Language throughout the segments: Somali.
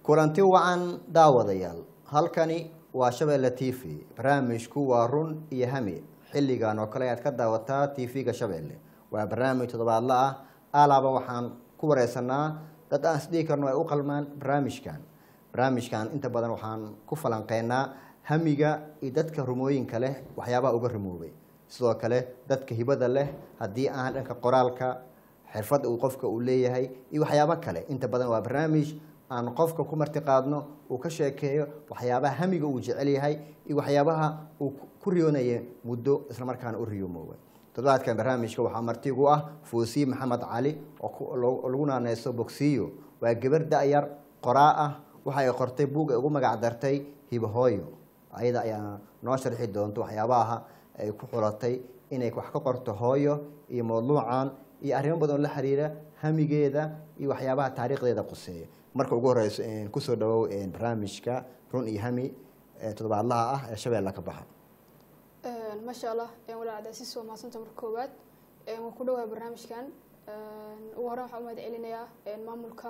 kulanti wacan daawadayaal halkani waa shabeelle t v barnaamijku waa run iyo hami xilligan oo kale ayaad ka daawataa t v-ga shabeelle waa barnaamij toddobaadle ah alaaba waxaan ku wareysanaa dad aan isdhihi karno ay u qalmaan barnaamijkan barnaamijkan inta badan waxaan ku falanqeynaa hamiga iyo dadka rumooyinka leh waxyaabaha uga rumoobay sidoo kale dadka hibada leh haddii aan dhanka qoraalka xirfad uu qofka uu leeyahay iyo waxyaabo kale inta badan waa barnaamij aan qofka ku marti qaadno uu ka sheekeeyo waxyaabaha hamiga uu jecel yahay iyo waxyaabaha uu ku riyoonaya muddo islamarkaana u riyoomoobay toddobaadkan barnaamijka waxaa martigu ah fuusiye maxamed cali oo lagu naaneyso bogsiyo waa gabar da-yar qoraa ah waxa ay qortay buug ay ugu magac dartay hibahooyo ayada ayaa noo sharxi doonto waxyaabaha ay ku xulatay inay wax ka qorto hooyo iyo mawduucan iyo arrimo badan oo la xiriira hamigeeda iyo waxyaabaha taariikhdeeda quseeya marka ugu horeyso kusoo dhawow barnaamijka run iyo hami toddobaadlaha ah ee shabeella ka baxa maasha allah walaa cadaasiis waa mahadsanta marka koowaad waan ku dhawahay barnaamijkan ugu horreyn waxaan u mahad celinayaa maamulka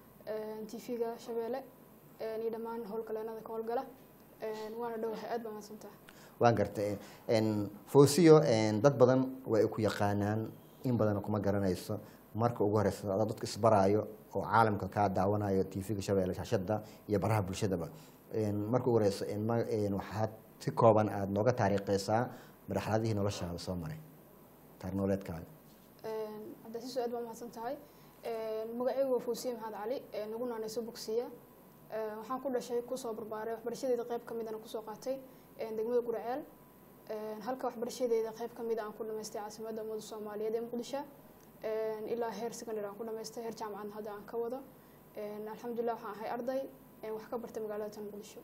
t v-ga shabeelle iyo dhammaan howlgaleenada ka howlgala waana dhowahay aad baa mahadsantaha waan gartay foosiyo dad badan way ku yaqaanaan in badan kuma garanayso marka ugu horeysa adaa dadka isbaraayo oo caalamka kaa daawanayo t v-ga shabeelle shaashada iyo baraha bulshadaba marka ugu horeysa waxaad si kooban aada nooga taariikheysaa marxaladihii noloshaada soo maray taari nololeedkaaga cabdisiiso aad baa mahadsan tahay magaceygu waa foosiye maxamed cali nagu naaneyso bogsiya waxaan ku dhashay kusoo barbaaray waxbarashadeeda qeyb ka midana kusoo qaatay degmada guraceel halka waxbarashadeeda qeyb ka mid aan ku dhamaystay caasimadda ummada soomaaliyeed ee muqdisho ilaa heer secondary aan ku dhamaystay heer jaamacadna hadda aan ka wado alxamdulilah waxaan ahay arday wax ka bartay magaalada tan muqdisho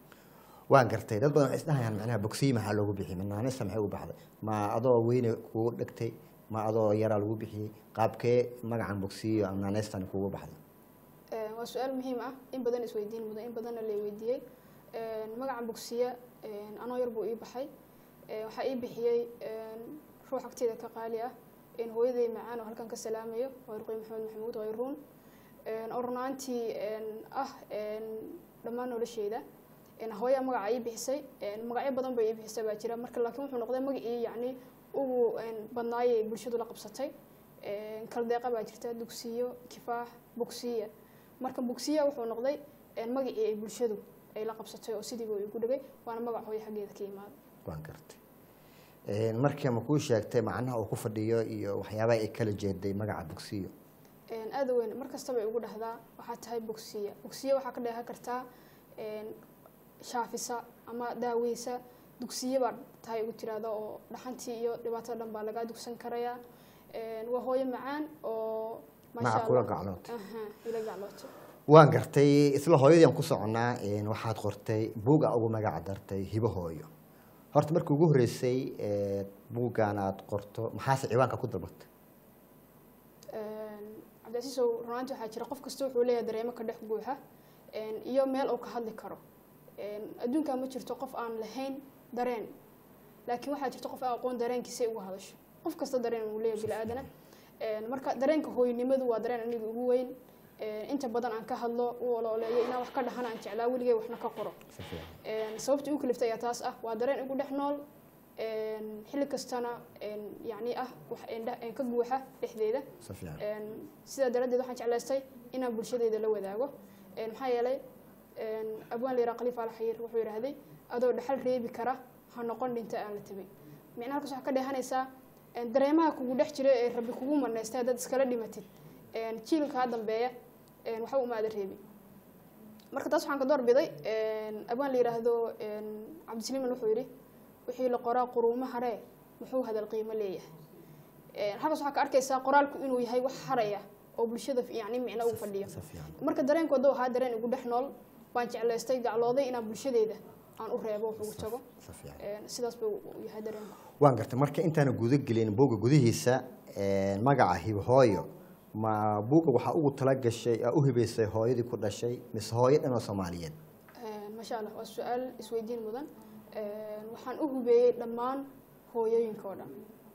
waan gartay dad badan waxay isdhahayaan macnaha bogsiyi maxaa loogu bixiyay manaanista maxay u baxday ma adoo weyne kugu dhegtay ma adoo yaraa lagu bixiyey qaabkee magacan bogsiyo ama naaneystani kugu baxday waa su-aal muhiim ah in badan isweydiin mudan in badanna la weydiiyey magacan bogsiya anoo yar buu ii baxay waxaa ii bixiyey ruux agteeda ka qaali ah hooyaday macaan oo halkan ka salaamayo waa ruqey maxamed maxamuud hayruun oo runaantii ah dhammaan nolosheeda hooyaa magaca ii bixisay magacyo badan bay ii bixisay baa jira marka laakiin wuxuu noqday magacii yacni ugu badnaayay bulshadu la qabsatay kaldeeqa baa jirta dugsiyo kifaax bogsiya marka bogsiya wuxuu noqday magacii ay bulshadu ay la qabsatay oo sidiiba igu dhigay waana magac hooyo xaggeeda ka imaaday waan gartay markii ma kuu sheegtay macnaha uu ku fadhiyo iyo waxyaabaha ay kala jeeday magaca bogsiyo aada weyn mar kastaba ay ugu dhahdaa waxaa tahay bogsiya bogsiya waxaa ka dheehan kartaa shaafisa ama daaweysa dugsiye baa tahay ugu tiraada oo dhaxantii iyo dhibaatada dhan baa lagaa dugsan karayaa waa hooyo macaan oo maca kula gaclootay ila gaclootay waan gartay isla hooyadiian ku soconaa waxaad qortay buuga ugu magac dartay hibo hooyo horta markii ugu horreysay buuggan aad qorto maxaase ciwaanka ku dalbatay cabdicasiisow runaanti waxaa jira qof kasta wuxuu leeyahay dareemo ka dhex guuxa iyo meel uu ka hadli karo adduunkaa ma jirto qof aan lahayn dareen laakiin waxaa jirta qof aan aqoon dareenkiisay ugu hadasho qof kasta dareen uu leeyahay bili-aadana marka dareenka hooynimadu waa dareen aniga ugu weyn inta badan aan ka hadlo u olooleeyo inaan wax ka dhahana aan jeclaa weligay waxna ka qoro sababta igu kaliftay ayaa taas ah waa dareen igu dhex nool xilli kastana yacni ah wax ka guuxa dhexdeeda sidaa daraaddeed waxaan jeclaystay inaan bulshadeyda la wadaago maxaa yeelay abwaan la yiraha khaliif alxayir wuxuu yidhaahday adoo dhexal reebi kara ha noqon dhinta aan la tabay micna halkaas waxaa ka dheehanaysaa dareemaha kugu dhex jira ee rabbi kugu manaystay haddaad iskala dhimatid jiilkaa dambeeya waxba umaada reebi marka taas waxaan ka door biday abwaan la yiraahdo cabdisliiman wuxuu yidhi wixii la qoraa quruumo haree muxuu hadal qiimo leeyahay halkaas waxaa ka arkaysaa qoraalku inuu yahay wax haraya oo bulshada yani micno ugu fadhiyo marka dareenkooda ahaa dareen igu dhex nool baan jeclaystay gaclooday inaan bulshadeeda aan u reebo wax ugu tago sidaas buu yahay dareenku waan gartay marka intaana guda gelin buugga gudihiisa magaca hibhooyo ma buugga waxaa ugu tala gashay u hibeysay hooyadii ku dhashay mise hooyo dhan oo soomaaliyeed maasha allah waa su-aal isweydiin mudan waxaan u hubeeyey dhammaan hooyooyinka oo dhan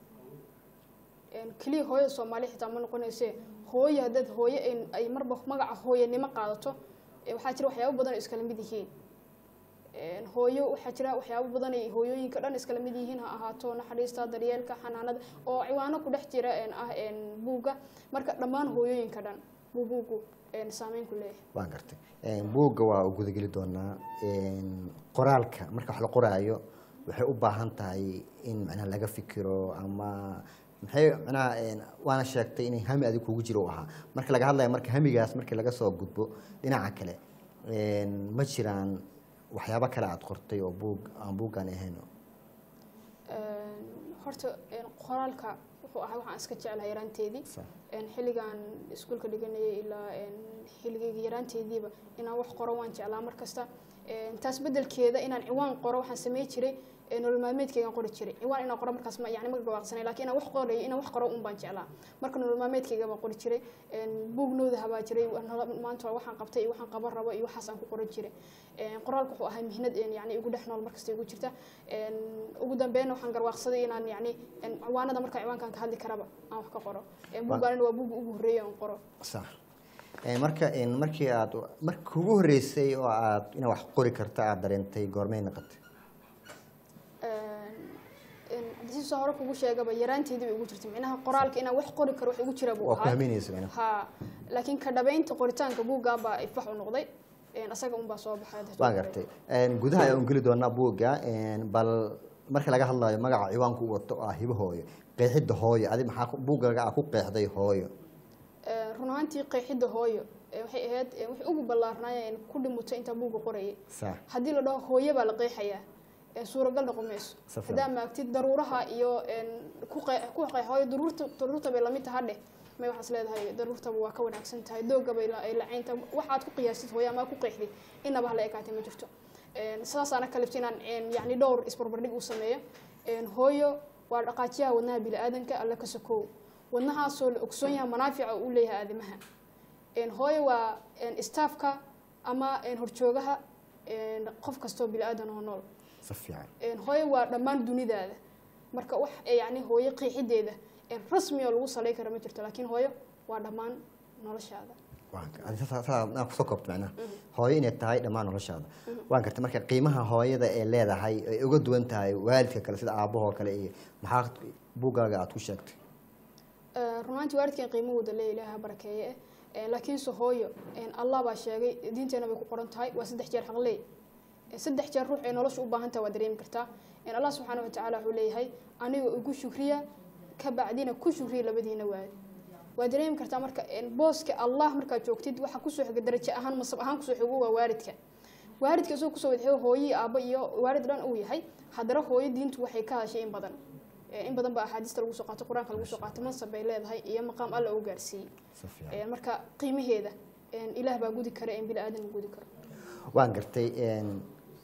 keliya hooyada soomaaliya xitaa ma noqonayse hooyo haddaad hooyo ay marba magaca hooyanimo qaadato Ee, waxaa jira waxyaabo badan oo iskala mid yihiin Een, hooyo waxaa jira waxyaabo badan ay hooyooyinka dhan iskala mid yihiin ha ahaato naxariista daryeelka xanaanada oo ciwaano ku dhex jira een, ah een, buugga marka dhammaan hooyooyinka dhan buu buuggu een, saameyn ku leeyahay waan gartay buugga waa u gudageli doonaa Een, qoraalka marka wax la qoraayo waxay u baahan tahay in macnaha laga fikiro ama maxay macnaha een, waana sheegtay inay hami adig kugu jiro u ahaa marka laga hadlayo marka hamigaas markii laga soo gudbo dhinaca kale een, ma jiraan waxyaabo kale aad qortay oo buug aan buuggaan ahayn Een, horta een, qoraalka wuxuu ahaa waxaan iska jeclahay yaraanteedii Sa- Een, xilligaan iskuulka dhiganayay ilaa een, xilligayga yaraanteediiba inaan wax qoro waan jeclaa mar kasta Een, taas bedelkeeda inaan ciwaan qoro waxaan samey jiray ee, nolol maalmeedkaygaan qori jiray ciwaan inaan qoro markaas ma yani ma gawaaqsanay laakiin inaan wax qorayo inaan wax qoro un baan jeclaa marka nolol maalmeedkayga baan qori jiray Een, buug nowdaha baa jiray wa- nolol- maanta waxaan qabtay iyo waxaan qaban rabo iyo waxaas aan ku qoran jiray Een, qoraalku wuxuu ahaa mihnad een, yani igu dhex nool markasta igu jirta Een, ugu dambeynna waxaan garwaaqsaday inaan yani een, ciwaanada marka ciwaankan ka hadli karaba aan wax ka qoro Een, buuggaanina waa buugga ugu horreeya aan qoro sax Een, marka een, markii aad marka kugu horreysay oo aad inaad wax qori karta aad dareentay goormay noqotay cabdisiiso hore kugu sheegaba yaraanteedii bay ugu jirtay micnaha qoraalka inaan wax qori karo wax igu jira buu waa ku ahaa haminaysa macnaha ha laakiin ka dhabaynta qoritaanka buuggaa baa ifax u noqday Een, asaga unbaa soo baxay waan gartay Een, gudaha ayaan geli doonaa buugga Een, bal marka laga hadlayo magaca ciwaanku uu wato oo ah hibo hooyo qeexidda hooyo adi maxaa ku- buuggaaga aa ku qeexday hooyo Ee, run ahaantii qeexidda hooyo ee, waxay ahayd ee, waxay ugu ballaarnaayeen ku dhimutay intaa buugga qorayay sax haddii la dhaho hooyo baa la qeexayaa ee, suuragal noqon mayso Safar. haddaa maagtid daruuraha iyo een, ku qee- ku qeex hooyo daruurta daruurta bay lamid taha dheh may waxaas leedahay daruurtaba waa ka wanaagsan tahay doogga bay la- ay lacaynta waxaad ku qiyaasid hooyo ama ku qeexdid inaba hala ekaatay ma jirto Een, sidaasaana kalifta inaan een, yacni dhowr isbarbardhig u sameeyo Een, hooyo waa dhaqaajiyaha wadnaha bini'aadanka alla ka sokow wadnahaasoo la ogsoon yahay manaafica uu leeyahay aadamaha Een, hooyo waa een, staafka ama een, horjoogaha een, qof kastoo bini'aadan oo nool si fiican Een, hooyo waa dhammaan dunidaada marka wax ee, yacni hooyo qeexideeda een, rasmi oo lagu salay kara ma jirto laakiin hooyo waa dhammaan noloshaada waan ka- adi saa- saa- naa kusoo koobto macnaha hooyo inay tahay dhammaan noloshaada waan gartay marka qiimaha hooyada ee leedahay ay uga duwan tahay waalidka kale sida aabahoo kale iyo maxaa buuggaaga aad ku sheegtay Ee, runaantii waalidkeen qiimahooda le ilaaha barakeeye eh laakiinse hooyo een, allah baa sheegay diinteena bay ku qoran tahay waa saddex jeer xaqley Ee, saddex jeer ruux ay nolosha u baahan tahay waa dareemi kartaa Een, allah subxaana watacaala wuxuu leeyahay aniga ugu shukriya ka bacdina ku shukriya labadiina waali waa dareemi kartaa marka een, booska allah markaad joogtid waxa kusoo xiga darajo ahaan masab ahaan kusoo xigo waa waalidka waalidka isagoo kusoo wadxigo hooyi aabba iyo waalid dhan uu yahay haddana hooyo diintu waxay ka hadashay in badan Ee, in badan baa axaadiista lagu soo qaato qur-aanka lagu soo qaato mansab bay leedahay iyo maqaam alla uu gaarsiiyey si fiican Ee, marka qiimaheeda een, ilaah baa gudi kara in bini aadan gudi karo waan gartay een,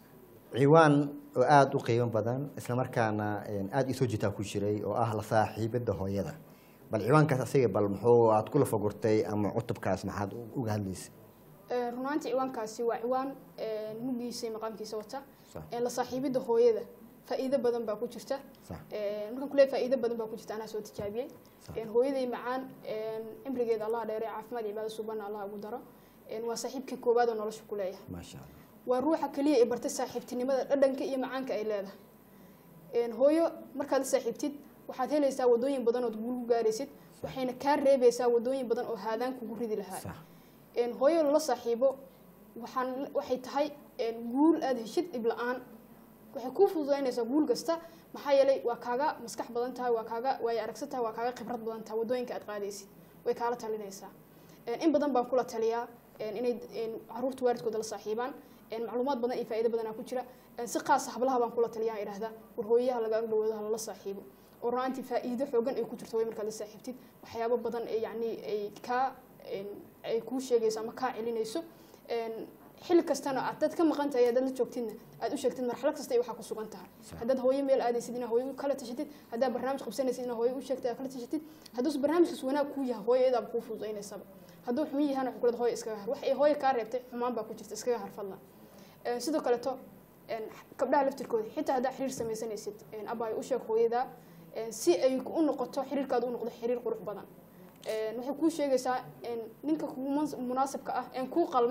ciwaan oo aada u qiimo badan islamarkaana een, aada isoo jitaa ku jiray oo ah la saaxiibada hooyada bal ciwaankaas asiga bal muxuu aad kula fogurtay ama cutubkaas maxaad u- uga hadlaysay Ee, runaantii ciwaankaasi waa ciwaan een, mugiisa iyo maqaamkiisa wata Sax. Ee, la saaxiibida hooyada faa'iido badan baa ku jirta sax Ee, markaan kuleeyahay faa'iido badan baa ku jirta anaa soo tijaabiyey Sax. Een, hooyaday macaan een, cimrigeeda allah dheere caafimaad iyo cibaado suubana allah ugu daro Een, waa saaxiibkii koowaad oo nolosha ku leeyahay maasha allah waa ruuxa kaliya ay bartay saaxiibtinimada dhadhanka iyo macaanka ay leedahay Een, hooyo markaad la saaxiibtid waxaad helaysaa wadooyin badan ood guul ku gaaraysid waxayna kaa reebaysaa wadooyin badan oo haadaan kugu ridi lahaa sax Een, hooyo lala saaxiibo waxaan waxay tahay een, guul aad heshid dhib la-aan waxay kuu fududaynaysaa guul kasta maxaa yeelay waa kaaga maskax badan tahay waa kaaga waaya aragsan tahay waa kaaga khibrad badan tahay wadooyinka aad qaadaysid way kaala talinaysaa Een, in badan baan kula taliyaa een, inay een, caruurta waalidkooda la saaxiibaan een, macluumaad badan iyo faa'iido badanaa ku jira Een, si qaasa hablaha baan kula taliyaa idhahdaa war hooyaha laga agdhawoodo ha lala saaxiibo oo runaantii faa'iido xoogan ay ku jirto way markaad la saaxiibtid waxyaabo badan ee yacni ay kaa een, ay kuu sheegayso ama kaa celinayso Een, xilli kastana aad dad ka maqan tahay haddaad la joogtidna aad u sheegtid marxalad kasta ay waxaa ku sugan tahay haddaad hooyo meel aadaysid inaa hooyo kala tashatid haddaad barnaamij qabsanaysid inaa hooyo u sheegtid aad kala tashatid hadduusa barnaamijkaas wanaag kuu yahay hooyo iyadaaba kuu fududaynaysaba hadduu xun yahana xukulad hooyo iskaga har wax ay hooyo kaa reebtay xumaan baa ku jirta iskaga har fadlan Een, sidoo kaleto een, gabdhaha laftirkooda xitaa haddaa xiriir samaysanaysid een, abaayo u sheeg hooyadaa een, si ay u noqoto xiriirkaada u noqdo xiriir qurux badan Een, waxay kuu sheegaysaa een, ninka kugu munaasabka ah een kuu qalma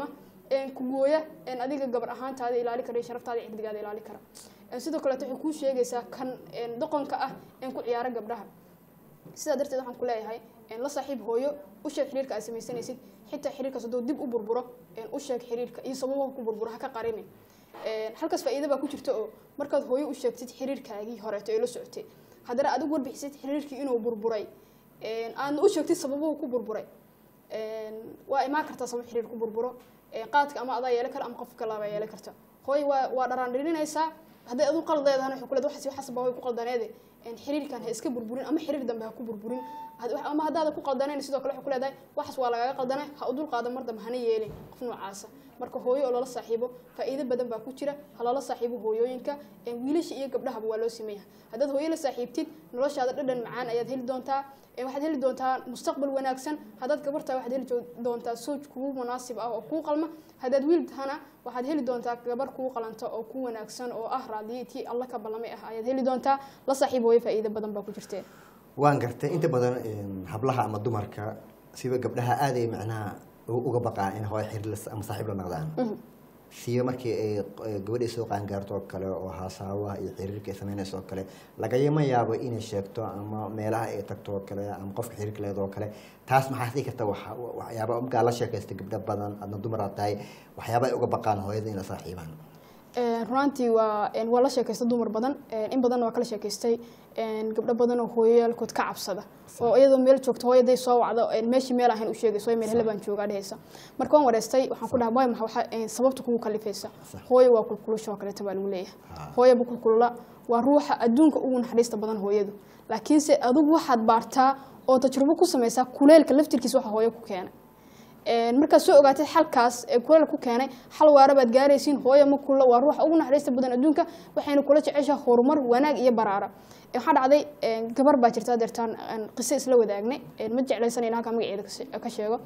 een, ku gooya een, adiga gabar ahaantaada ilaali kara iyo sharaftaada iyo cirdigaada ilaali kara Een, sidoo kaleeto waxay kuu sheegaysaa kan een, doqonka ah een ku ciyaara gabdhaha sidaa darteed waxaan ku leeyahay een, la saaxiib hooyo u sheeg xiriirka aad samaysanaysid xitaa xiriirkaas hadduu dib u burburo een, u sheeg xiriirka iyo sababaha ku burburo ha ka qarinin Een, halkaas faa'iido baa ku jirta oo markaad hooyo u sheegtid xiriirkaagii horeeto ee la socotay haddana aad u warbixisid xiriirkii inuu burburay een, aadna u sheegtid sababuhu ku burburay Een, waa imaan kartaa sabab xiriir ku burburo Een, qaadka ama adaa yeelan kara ama qof kalaabaa yeelan karta hooyo waa waa dharaandhirinaysaa hadday adu qalad leedahana waxay ku leedahay waxaas waxaas baa way ku qaldaneede Een, xiriirkan ha iska burburin ama xiriir dambe ha ku burburin Had- wax- ama haddaada ku qaldanayn sidoo kale waxay ku leedahay waxaas waa lagaga qaldanay ha u dul qaadan mar dambe hana yeelin qof noocaasa marka hooyo oo lala saaxiibo faa'iido badan baa ku jira ha lala saaxiibo hooyooyinka Een, wiilasha iyo gabdhahaba waa loo sameeya haddaad hooyo la saaxiibtid noloshaada dhadhan macaan ayaad heli doontaa Een, waxaad heli doontaa mustaqbal wanaagsan haddaad gabar tahay waxaad heli jo- doontaa sooj kugu munaasib ah oo kuu qalma haddaad wiil tahana waxaad heli doontaa gabar kuu qalanta oo ku wanaagsan oo ah raadiye tii alla ka ballamay ah ayaad heli doontaa la saaxiib hooyo faa'iido badan baa ku jirteen waan gartay inta badan een, hablaha ama dumarka siba gabdhaha aaday macnaha u- uga baqaan in hooyo xiriir la- ama saaxiib la noqdaan siba markii ay ay gabadhay soo qaangaarto oo kale oo haasaawaha iyo xiriirka ay samaynayso oo kale lagayama yaabo inay sheegto ama meelaha ay tagto oo kale ama qofka xiriirka leedo oo kale taas maxaa dhihi karta waxa- waxyaaba markaa la sheekaysta gabdho badan adna dumar aad tahay waxyaaba ay uga baqaan hooyada in la saaxiibaan Een, runtii waa een, waa la sheekaystay dumar badan een, in badan waa kala sheekaystay een, gabdho badan oo hooyayaalkood ka cabsada oo iyadoo meel joogto hooyaday soo wacdo een, meeshii meel ahayn u sheegayso hooyo meel hele baan joogaa dhehaysa marka waan wareystay waxaan ku dhahay waay maxa waxa een, sababta kugu kalifaysa hooyo waa kulkulusha oo kaleeto baa lagu leeyahay hooyaba kulkulula waa ruuxa adduunka ugu naxariista badan hooyadu laakiinse adigu waxaad baartaa oo tajrubo ku samaysaa kuleelka laftirkiisa waxa hooyo ku keena Een, markaad soo ogaatid xalkaas ee kuleel ku keenay xal waara baad gaaraysiin hooyo ma kulla waa ruuxa ugu naxariista badan adduunka waxayna kula jeceshahay horumar wanaag iyo baraara Ee, waxaa dhacday een, gabar baa jirta deertaan een, qiso isla wadaagnay een, ma jeclaysanayna halkaa magaceeda ka she- ka sheego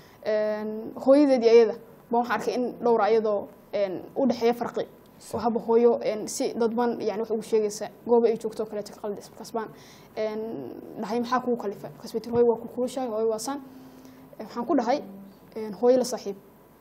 Een, hooyadeed iyo iyada baan waxaa arkay in dhowra ayadoo een, u dhexeeya farqi oo haba hooyo een, si dadban yani wax ugu sheegaysa gooba ay joogto oo kaleeto ka qaldi kasbaan dhahay maxaa kugu kalifa markaas bay tiri hooyo waa kukulushahay hooyo waa saan Ee, waxaan ku dhahay een, hooyo la saaxiib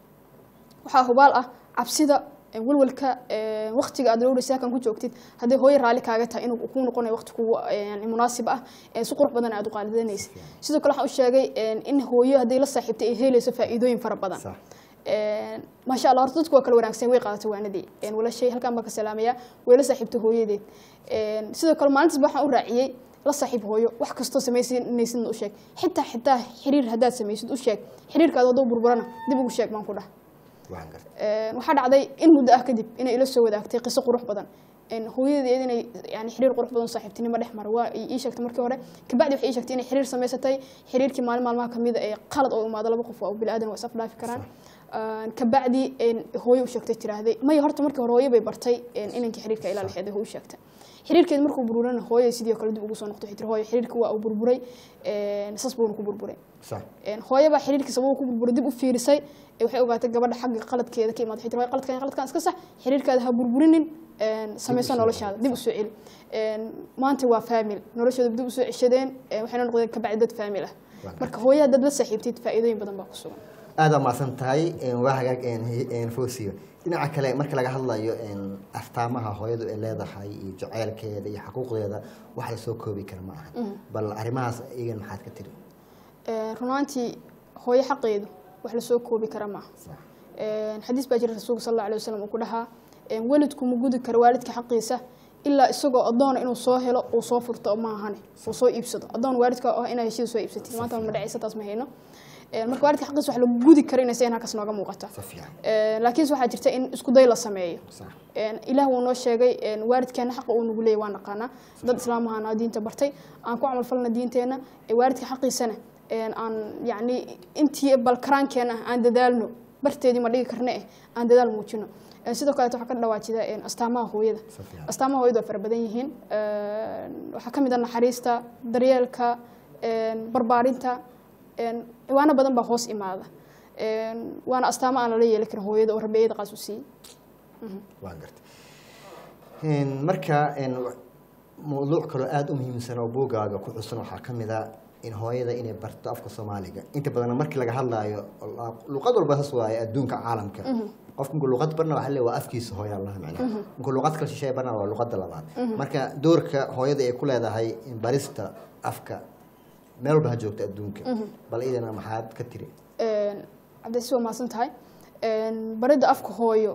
waxaa hubaal ah cabsida een, walwalka een, waqtiga aad dhowraysa halkan ku joogtid haddii hooyo raalli kaaga tahay inuu kuu noqonayo waqti kugu een, munaasib ah een, si qurux badan aad u qaalidanaysa sidoo kale waxaan u sheegay een, in hooyo haddii la saaxiibtay ay helayso faa'iidooyin fara badan Sax. Een, maasha allah horta dadku waa kala wanaagsan way qaadatay waanadii Een, walaashay halkaan baan ka salaamayaa way la saaxiibtay hooyadeed Een, sidoo kale maalintaas waxaan u raaciyey la saaxiib hooyo wax kastoo samaysanaysidna u sheeg xitaa xitaa xiriir haddaad samaysid u sheeg xiriirkaada hadduu burburana dib ugu sheeg baan ku dhah waan gartay Een, waxaa dhacday in muddo ah kadib inay ila soo wadaagtay qiso qurux badan Een, hooyadeed inay yani xiriir qurux badan oo saaxiibtinimo dhex mara waa ii sheegtay markii hore kabacdi waxay ii sheegtay inay xiriir samaysatay xiriirkii maalin maalmaha kamid ee qalad oo imaado laba qof oo biniaadan waa is afdhaafi karaan Een, kabacdi een, hooyo u sheegtay tiraahday maya horta markii hore hooyo bay bartay een, inankii xiriirka ilaa lexeeday hooyo u sheegtay xiriirkeed markuu burburana hooyo sidoo kale dib ugu soo noqday waxay tiri hooyo xiriirka waa uu burburay een, sas buuna ku burburay sax Een, hooyo baa xiriirkiisa wuu ku burburay dib u fiirisay ee waxay ogaatay gabadha xagga qaladkeeda ka imaad waxay tiri "Hooyo, qaladkan qaladkan iska sax xiriirkaada ha burburinin een, samayso soo noloshaada dib u soo celi Een, maanta waa faamil noloshooda dib u soo ceshadeen ee waxayna noqdeen kabacdi dad faamil ah Waa marka hooyo haddaad la saaxiibtid faa'iidooyin badan baa ku sugan aada mahadsan tahay een, waa hagaag een, hi- een, foosiyo dhinaca kale marka laga hadlayo een, astaamaha hooyadu ay leedahay iyo jaceylkeeda iyo xaquuqdeeda wax la soo koobi kara ma aha bal arrimahaas iyagan maxaad ka tiri Een, runaantii hooyo xaqeedu wax la soo koobi kara maaha Sax. Een, xadiis baa jira rasuulka sal alla alay wasalam uu ku dhahaa een, waalidku ma gudi karo waalidka xaqiisa ilaa isagoo adoona inuu soo helo uu soo furto ma ahane uu soo iibsado adoon waalidka ah inaa heshida soo iibsatid maanta ma dhacaysa taas ma hayno Een, marka waalidka xaqiisa wax la gudi karo inay sayn halkaas nooga muuqata si fiican Een, laakiinse waxaa jirta in isku day la sameeyo sax Een, ilaah wuu noo sheegay een, waalidkeena xaqa uu nagu leeyahy waa naqaanaa dad islaam ahaana diinta bartay aan ku camal falna diinteena ee waalidka xaqiisana een, aan yacni intii balkaraankeena aan dadaalno barteedii ma dhigi karne eh aan dadaal muujino Een, sidoo kaleeto waxaa ka dhawaajida een, astaamaha hooyada si fiican astaamaha hooyadu waa fara badan yihiin Een, waxaa ka mid ah naxariista daryeelka een, barbaarinta een, ciwaano badan baa hoos imaada Een, waana astaamo aan lala yeeli karin hooyada oo rabeeyada qaas u siiyey waan gartay Een, marka een, wa- mawduuc kaloo aada u muhiimsan oo buugaaga ku xusan waxaa ka mid a in hooyada inay barto afka soomaaliga inta badan markii laga hadlaayo luqad walba saas waaye adduunka caalamka qofka markuu luqad barna waxaa le waa afkiisa hooya allaha macnaha markuu luqad kala shisheeya barna waa luqadda labaad marka doorka hooyada ay ku leedahay in barista afka meel walba ha joogto adduunka bal idana maxaad ka tiri cabdisi waa mahadsan tahay baridda afka hooyo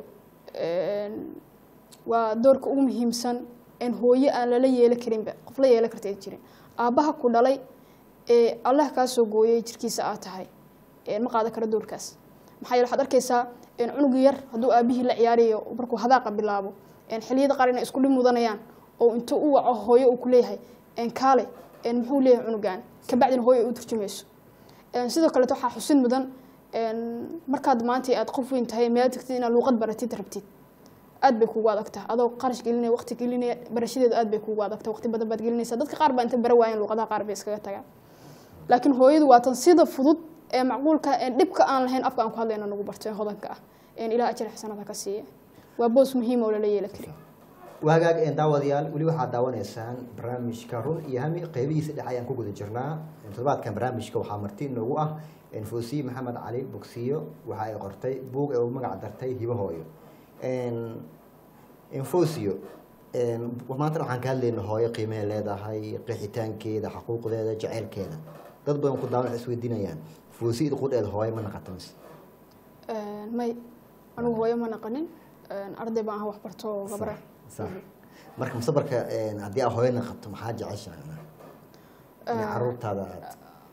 waa doorka ugu muhiimsan en hooyo aan lala yeelo karinba qof la yeelo karta ay jirin aabbaha ku dhalay ee allah kaa soo gooyay jirkiisa aad tahay ma qaadan karo doorkaas maxaa yeele waxaad arkaysaa cunug yar hadduu aabihii la ciyaarayo markuu hadaaqa bilaabo xiliyada qaar inay isku dhib mudanayaan oo intuu u waco hooyo uu ku leeyahay kaale muxuu leeyahay cunugan kabacdina hooyo ay u turjumayso sidoo kaleeto waxaa xusin mudan markaad maanta aad qof weyn tahay meel tagtid inaad luuqad baratid rabtid aad bay kugu adagtaa adoo qarash gelinaya waqti gelinaya barashadeedu aad bay kugu adagtaa waqti badan baad gelinaysaa dadka qaar baa inta bara waayeen luuqadaha qaar bay iskaga tagaan laakiin hooyadu waa tan sida fudud ee macquulka ee dhibka aan lahayn afka aan ku hadlayno nagu barto ee hodanka ah ilaah ajar xasanada ka siiya waa boos muhiim oo lala yeeli kari waagaag daawadayaal weli waxaad daawanaysaan barnaamijka run iyo hami qeybihiisa dhex ayaan ku guda jirnaa toddobaadkan barnaamijka waxaa marti inoogu ah foosiye maxamed cali bogsiyo waxa ay qortay buug ee uu magac dartay hibahooyo infosio maanta waxaan ka hadlayna hooyo qiimahay leedahay qeexitaankeeda xaquuqdeeda jaceylkeeda dad badan ku daawan waxay isweydiinayaan foosiyada qudheeda hooyo ma naqata mise may anigu hooyo ma naqanin arday baan ah wax barto oo gabara sax marka musabarka haddii aa hooyo naqato maxaa jeceshahay in caruurtaada aad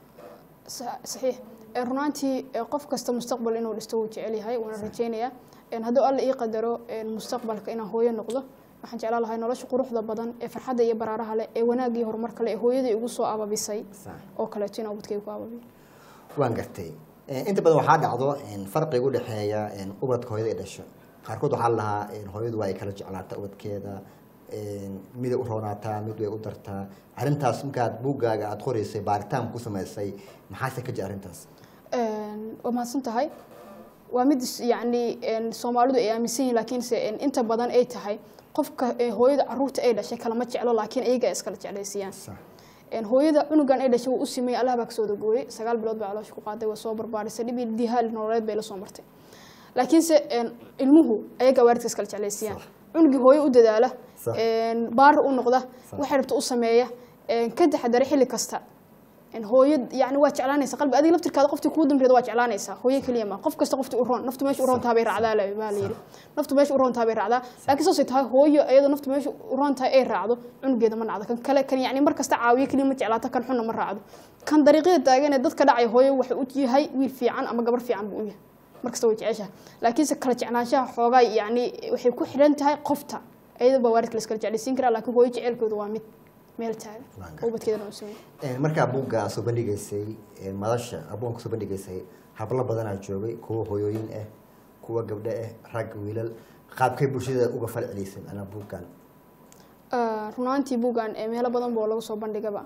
saxiix runaantii qof kasta mustaqbal inuu dhisto wuu jecel yahay waana rajeynayaa hadduu alla ii qadaro mustaqbalka inaan hooyo noqdo waxaan jeclaan lahay nolosha quruxda badan ee farxadda iyo baraaraha leh ee wanaagga iyo horumarka leh ee hooyadii igu soo ababisay oo kaleeto inaan ubadkayga ku ababiyo waan gartay inta badan waxaa dhacdo farqiga u dhexeeya ubadka hooyada ay dhasho qaarkood waxaa la lahaa hooyadu waa ay kala jeclaata ubadkeeda miday u roonaataa mid way u dartaa arrintaas markaad buuggaaga aada qoreysay baaritaan ku samaysay maxaase ka jir arrintaas waa mahadsan tahay waa mid yacni soomaalidu ay aaminsan yihin laakiinse inta badan ay tahay qofka hooyada caruurta ay dhashay kalama jeclo laakiin ayaga iskala jeclaysiiyaan hooyada cunugan ay dhashay wuu u simeeyey allah baa kasoo dagooyey sagaal bilood baa caloosha ku qaaday waa soo barbaarisay dhib iyo dihaal nololeed bay la soo martay laakiinse ilmuhu ayaga waalidka iskala jeclaysiiyaan cunugii hooyo u dadaala baari u noqda waxay rabta u sameeya ka taxadara xilli kasta hooyo yani waa jeclaanaysa qalbi adiga laftirkaada qoftii kuu dambeeda waa jeclaanaysaa hooyo keliya ma qof kasta qoftii u roon naftu meesha u roon tahay bay raacdaa baa la yidhi naftu meesha u roon tahay bay raacdaa laakiin saasay tahay hooyo iyadoo naftu meesha u roon tahay ay raacdo cunugeeda ma nacdo kan kale kan yani mar kasta caawiyo keliya ma jeclaata kan xunna ma raacdo kan dariiqyada taagan ee dadka dhacaya hooyo waxay u yahay wiil fiican ama gabar fiican buu u yahay mar kasta way jeceshaha laakiinse kala jeclaanshaha xoogaa yani waxay ku xidhan tahay qofta iyada baa waalidka la iskala jeclaysiin karaa laakiin hooyo jeceelkooda waa mid meel taagan oo ubadkeedana u sameeyay markaa buugga soo bandhigaysay madasha abugan kusoo bandhigaysay hablo badanaa joogay kuwa hooyooyin ah kuwa gabdho ah rag wiilal qaabkay bulshada uga fal celisay macnaa buuggan runaantii buuggan meelo badan boo lagu soo bandhigaba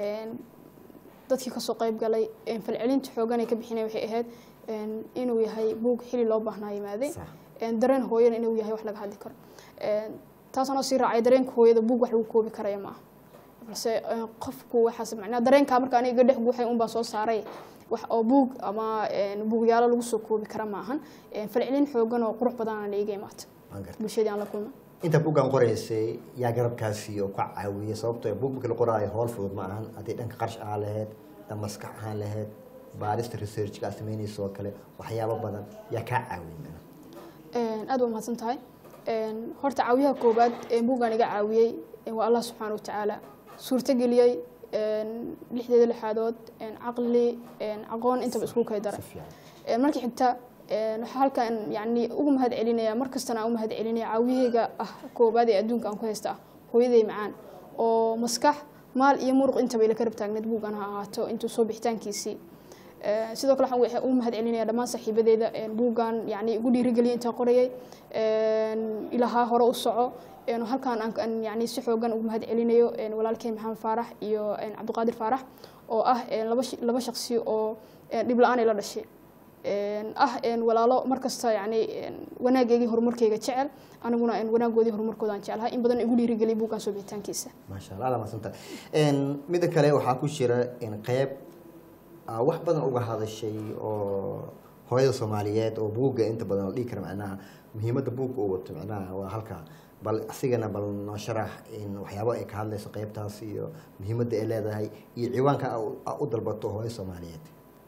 dadkii kasoo qayb galay falcelinta xoogan ay ka bixinay waxay ahayd inuu yahay buug xili loo baahnaa yimaaday dareen hooyana inuu yahay wax laga hadli karo taasanoo sii raacay dareenka hooyada buug wax lagu koobi karaya maaha balse qofku waxaas macnaa dareenkaa marka aniga dhex guuxay unbaa soo saaray wax oo buug ama buugyaalo lagu soo koobi kara maahan falcelin xoogan oo qurux badan aan iiga imaata bulshadii aan la kulma inta buuggan qoraysay yaa garabkaasi oo ka caawiyay sababtoo buug markii la qoraayo howl fudud ma ahan haddii dhanka qarash ahaan lahayd dan maskax ahaan lahayd baarista researchka aad samaynaysa oo kale waxyaabo badan yaa kaa caawiyay aad waa mahadsan tahay horta caawiyaha koobaad ee buuggan iga caawiyey waa allah subxaana watacaala suurtageliyey lixdeeda lixaadood caqli aqoon intaba isku kay daray markii xigta waxaa halkan yani ugu mahad celinaya mar kastana u mahad celinaya caawiyahayga ah koobaad ee adduunka aan ku haysta ah hooyaday macaan oo maskax maal iyo muruq intaba ila karab taagneed buuggan ha ahaato intuu soo bixitaankiisii sidoo kale waxaan u mahad celinaya dhammaan saaxiibadeeda buuggan yani igu dhiirigeliyay intaan qorayay ilahaa hore u soco halkaan aan yani si xoogan ugu mahad celinayo walaalkey maxamed faarax iyo cabdiqaadir faarax oo ah laba laba shaqsi oo dhib la-aan ila dhashay een, ah een, walaalo markasta yani een, wanaaggeygii horumarkeyga jecel aniguna een, wanaagoodii horumarkoodaan jeclahay in badan igu dhiirigeliyay buuggan soo bixitaankiisa maasha allah maasanta midda kale waxaa ku jira in qeyb aa wax badan uga hadashay oo hooyada soomaaliyeed oo buugga inta badan la dhihi kara macnaha muhiimadda buugga uu wato macnaha waa halka bal asigana bal noo sharax in waxyaabo ay ka hadlayso qeybtaas iyo muhiimadda ay leedahay iyo ciwaanka aa u- aa u dalbato hooyo soomaaliyeed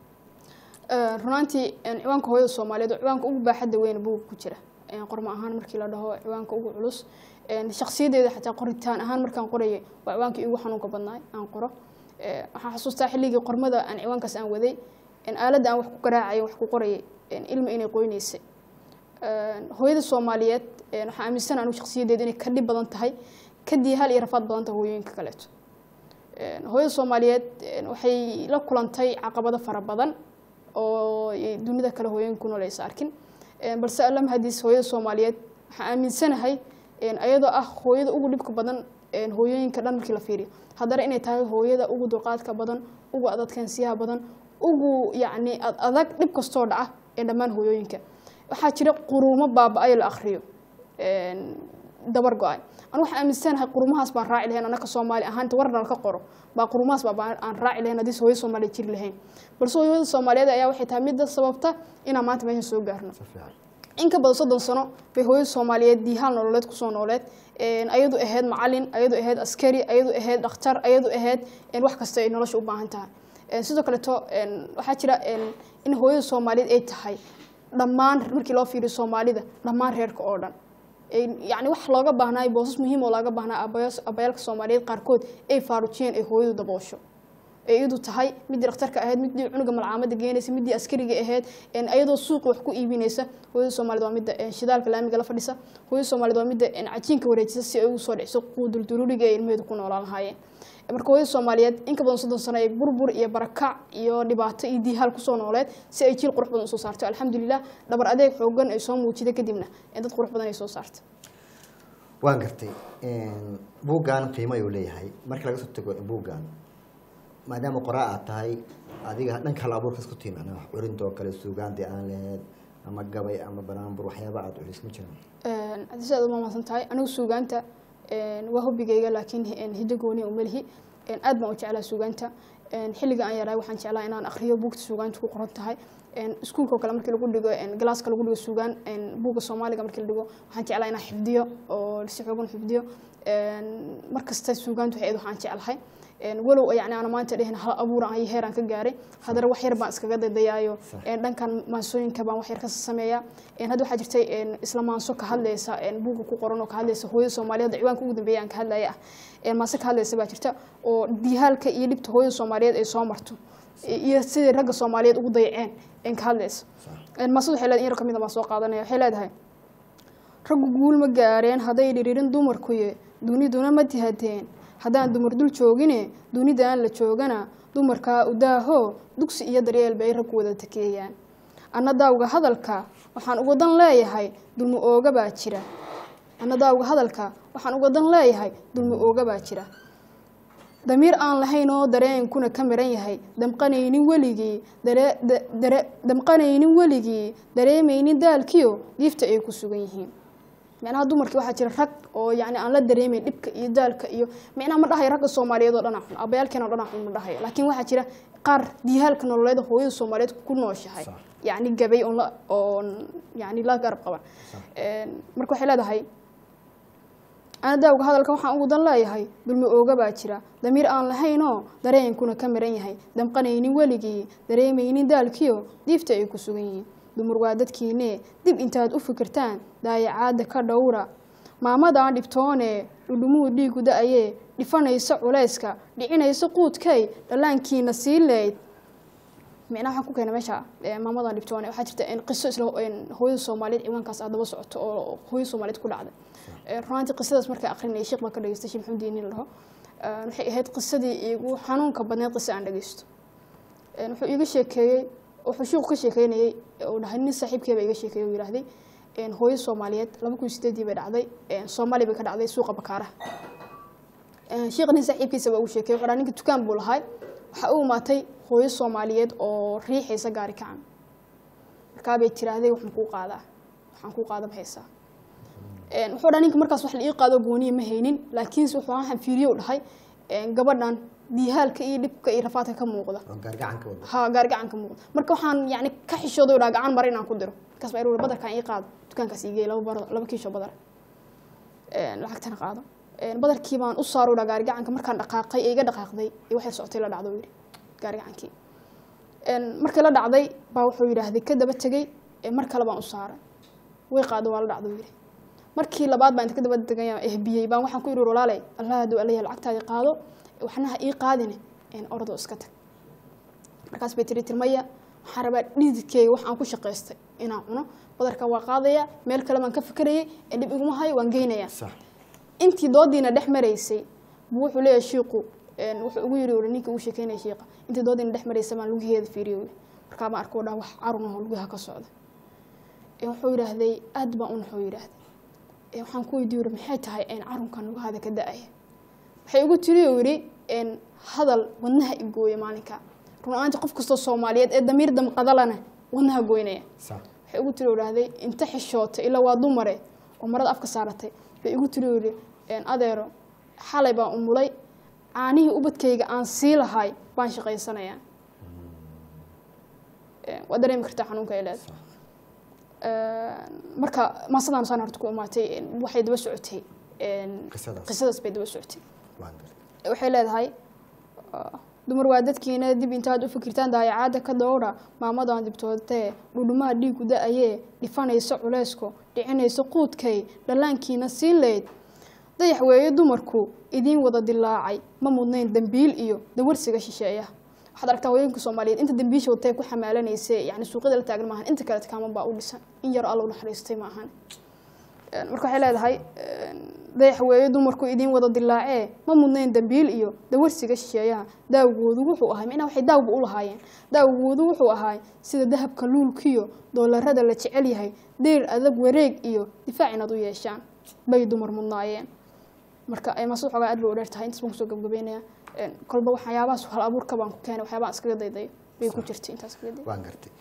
Een, runaantii een, ciwaanka hooyada soomaaliyeed oo ciwaanka ugu baaxadda weyn buugga ku jira een, qormo ahaan markii la dhaho ciwaanka ugu culus een, shakhsiyadeeda xataa qoritaan ahaan markaan qorayay waa ciwaankii igu xanuunka badnaay aan qoro Ee, waxaan xasuustaa xilligii qormada aan ciwaankaas aan waday een, aaladda aan wax ku garaacay wax ku qorayay een, ilma inay qoynaysay Een, hooyada soomaaliyeed een, waxaan aaminsan anigu shakhsiyadeeda inay ka dhib badan tahay kadii hal iyo rafaad badan tahay hooyooyinka kaleeto Een, hooyada soomaaliyeed een, waxay la kulantay caqabado fara badan oo ay dunida kale hooyooyinka ku nool aysan arkin Een, balse alla mahadiis hooyada soomaaliyeed waxaan aaminsanahay een, ayadoo ah hooyada ugu dhibka badan een, hooyooyinka dhan markii la fiiriyo haddana inay tahay hooyada ugu dulqaadka badan ugu adadkansiyaha badan ugu yacni ad adag dhib kastoo dhaca ee dhammaan hooyooyinka waxaa jira quruumo baaba-ayo la akhriyo een, dabar go-ay anu waxaan aaminsanahay qurumahaas baan raaci lahayn anaka soomaali ahaanta warna ka qoro baa qurumahaas baa aan raaci lahayn haddii hooyo soomaaliya jiri lahayn balse hooyada soomaaliyeed ayaa waxay tahay midda sababta inaan maanta meeshan soo gaarno si fiican in ka badan soddon sano bay hooyada soomaaliyeed diihaal nololeed kusoo nooleed Een, ayadu ahayd macalin ayadu ahayd askari ayadu ahayd dhakhtar ayadu ahayd een, wax kasta ay nolosha u baahan tahay Een, sidoo kaleeto een, waxaa jira een, in hooyada soomaaliyeed ay tahay dhammaan markii loo fiiriyo soomaalida dhammaan reerka oo dhan Een, yacni wax looga baahnaayo boosas muhiim oo looga baahnaa aabbayaas- aabbayaalka soomaaliyeed qaarkood ay faarujiyeen ay hooyadu daboosho ee iyadu tahay midii dhakhtarka ahayd midii cunuga malcaamada geenaysa midii askariga ahayd een, ayadoo suuqa wax ku iibinaysa hooyada soomaaliyed waa midda een, shidaalka laamiga la fadhisa hooyada soomaaliyed waa midda een, cajiinka wareejisa si ay ugu soo dhiciso quuduldururiga ee ilmaheedu ku noolaan lahaayeen marka hooyada soomaaliyeed in ka badan soddon sano ay burbur iyo barakac iyo dhibaato iyo diihaal kusoo nooleed si ay jiil qurux badan usoo saarto alxamdulilah dhabar adeeg xoogan ay soo muujida kadibna ee dad qurux badan ay soo saarta waan gartay buuggan qiimo ayuu leeyahay markii laga soo tago buuggan maadaama qoraa aad tahay adiga dhanka hal abuurkas ku tihi macnaha wax curinta oo kale suugaantii aan lahayd ama gabay ama banaanbur waxyaaba aad culis ma jiraan hadii aad umamaasan tahay anigu suugaanta een, waa hobigayga laakiin een, hiddo gooni uma lihi Een, aad baan u jeclaa suugaanta Een, xilliga aan yaraay waxaan jeclaa inaan akhriyo buugta suugaanta ku qoran tahay Een, iskuulka oo kale markii lagu dhigo een, galaaska lagu dhigo suugaan een, buugga soomaaliga markii la dhigo waxaan jeclaa inaan xifdiyo oo si xoogan u xifdiyo Een, mar kasta suugaanta waxay ahayd waxaan jeclahay Een, walow yani aan maanta dhihin hal abuur aan heer aan ka gaaray haddana wax yar baan iskaga daydayaayo Sax. Een, dhankan maansooyinka baan wax yar ka sameeyaa Een, hadda waxaa jirtay een, isla maanso ka hadlaysa een, buugga ku qoran oo ka hadlaysa hooyada soomaaliyeed ciwaanka ugu dambeeya aan ka hadlaya ah Een, maanso ka hadlaysa baa jirta oo diihaalka iyo dhibta hooyada soomaaliyeed ay soo marto iyo sidai ragga soomaaliyeed ugu dayaceen een ka hadlaysa Een, maasadu waxay leedahay in yar ka mid a baan soo qaadanaya waxay leedahay raggu guul ma gaareen hadday dhiriirin dumarkuye duniduna ma tihadeen haddaan dumar dul joogine dunidaan la joogana dumarkaa udaaho dugsi iyo daryeel bay raggu wada takeeyaan anna daawga hadalka waxaan uga dan leeyahay dulmi ooga baa jira anna daawga hadalka waxaan uga dan leeyahay dulmi ooga baa jira damiir aan lahayn oo dareenkuna ka miran yahay damqanaynin weligii dare- da- dare- damqanaynin weligii dareemaynin daalkiyo diifta ay ku sugan yihiin micnaha dumarkii waxaa jira rag oo yani aan la dareemeyn dhibka iyo daalka iyo micnaha ma dhahayo ragga soomaaliyeed oo dhan xun abayaalkeena oo dhan xun ma dhahayo laakiin waxaa jira qaar diihaalka nololeed oo hooyada soomaaliyeed ku nooshahay Sax. yani gabay oon la oon yani la garab qaban Een, marka waxay leedahay ana daawga hadalka waxaan ugu dan leeyahay dulmi ooga baa jira damiir aan lahaynoo dareenkuna ka miran yahay damqanaynin weligii dareemaynin daalkiyo diifta ay ku sugan yihiin dumar waa dadkiine dib intaad u fikirtaan daayacaadda ka dhowra maamadaan dhibtoone dhudhumuhu dhiigu da-ayee dhifanaysa culayska dhicinaysa quudkay dhallaankiina sii leyd micnaha waxaan ku keena meesha eh, maamadan dhibtoone waxaa jirta in qiso isla in hooyada soomaaliyeed ciwaankaas aad daba socoto oo hooyada soomaaliyeed ku dhacday Eh, runaantii qisadaas markay aqrinayay sheekh baa ka dhageystay sheekh maxamed diinin la dhaho Eh, waxay ahayd qisadii igu xanuunka badneed qiso aan dhageysto Eh, wuxuu iiga sheekeeyey wuxuu sheekhu ka sheekeynayay uu dhahay nin saaxiibkeeba iga sheekeeyey uu yidhaahday een, hooyo soomaaliyeed laba kun iyo sideedii bay dhacday een, soomaali bay ka dhacday suuqa bakaaraha Een, sheekha nin saaxiibkiisa baa uu sheekeeyey wuxuu dhahay ninka dukaan buu lahay waxaa u imaatay hooyo soomaaliyeed oo riixaysa gaari kacan markaabay tiraahday waxaan kuu qaadaa waxaan kuu qaadaba haysaa Een, wuxuu dhaha ninka markaas wax la ii qaado gooniya ma haynin laakiinse wuxuu ahaan fiiriyo u dhahay een, gabadhan diihaalka iyo dhibka iyo rafaadka ka muuqda oo gaargacanka wada ha gaargacan ka muuqda marka waxaan yani ka xishooday u dhaha gacan mara inaan ku diro markaas baa ihi badarkaan ii qaado dukaankaas ii geey laba bar laba kiisho badar Een, lacagtana qaado Een, badarkii baan u saaro u dhaha gaarigacanka markaan dhaqaaqay ee iga dhaqaaqday iyo waxay socotay la dhacdo u yidhi gaarigacankii Een, markii la dhacday baa wuxuu yidhaahday ka daba tegey ee mar kale baan u saaray way qaado waa la dhacdo u yidhi markii labaad baan inta ka daba tegay ehbiyey baan waxaan ku yidhi walaalay allah hadduu allayaal lacagtaadii qaado waxna ha ii qaadine een, orodoo iska tag markaas bay tiri tirmaya waxaan rabaa dhididkeyga wax aan ku shaqaystay inaan cuno badarkan waa qaadaya meel kale baan ka fikerayay ee dhib iguma hayo waan geynayaa sax intii doodiina dhex maraysay buu wuxuu leeyahay shiiqu een, wuxuu ugu yiri uri ninka uu sheekeynaya shiiqa intii doodiina dhex maraysay baan lugiheeda fiiriyo uri markaa baan arkoo dhaha wax carun oo lugaha ka socda Ee, wuxuu yidhaahday aad baan u naxoo yidhaahday Ee, waxaan ku weydiiye uri maxay tahay een, carunkan lugahaada ka da-aya waxay ugu tiri uu yidhi een, hadal wadnaha igooya maalinka run ahaantii qof kastoo soomaaliyeed ee damiir damqadalana wadnaha goynaya sax waxay ugu tiri idhaahday inta xishootay ilaa waa dumare oo marada afka saaratay bay igu tiri yidhi een, adeero xalay baan umulay caanihii ubadkayga aan sii lahay baan shaqaysanayaa Een, waa dareemi kartaa xanuunka ay leedahay Een, marka maasadaan saan horta ku imaatay een, waxay daba socotay een, Qisadaas. qisadaas bay daba socotay waan gartay waxay leedahay ah, dumar waa dadkiina dib intaad u fikirtaan daayacaada ka dowra maamadan dibtoodtee dhudhumaha dhiigu da-ayee dhifanaysa culeysko dhicinaysa quudkay dhallaankiina siin leyd dayax weeye dumarku idiin wada dilaacay ma mudnayn dembiil iyo dawarsiga shisheeya waxaad aragtaa hooyooyinka soomaaliyeed inta dembiisha watay ku xamaalanaysa yani suuqyada la taagan maahan inta kale kaaman baa u dhisan in yar allow naxariistay maahan Een, marka waxay leedahay een, dayax weeye dumarku idiin wada dilaacee ma mudnayn dambiil iyo dawarsiga shisheeyaha daawgoodu wuxuu ahay macnaha waxay daawga u lahaayeen daawgoodu wuxuu ahay sida dahabka luulkiyo doolarada la jecel yahay deyr adag wareeg iyo difaac inaad u yeeshaan bay dumar mudnaayeen marka ay maase waxoogaa aad bay u dheer tahay intaas baan kusoo gabgabeynaya Een, kolba waxyaabahaas hal abuurka baan ku keenay waxyaabaha iskaga daydayo bay ku jirtay intaas kaga day waan gartay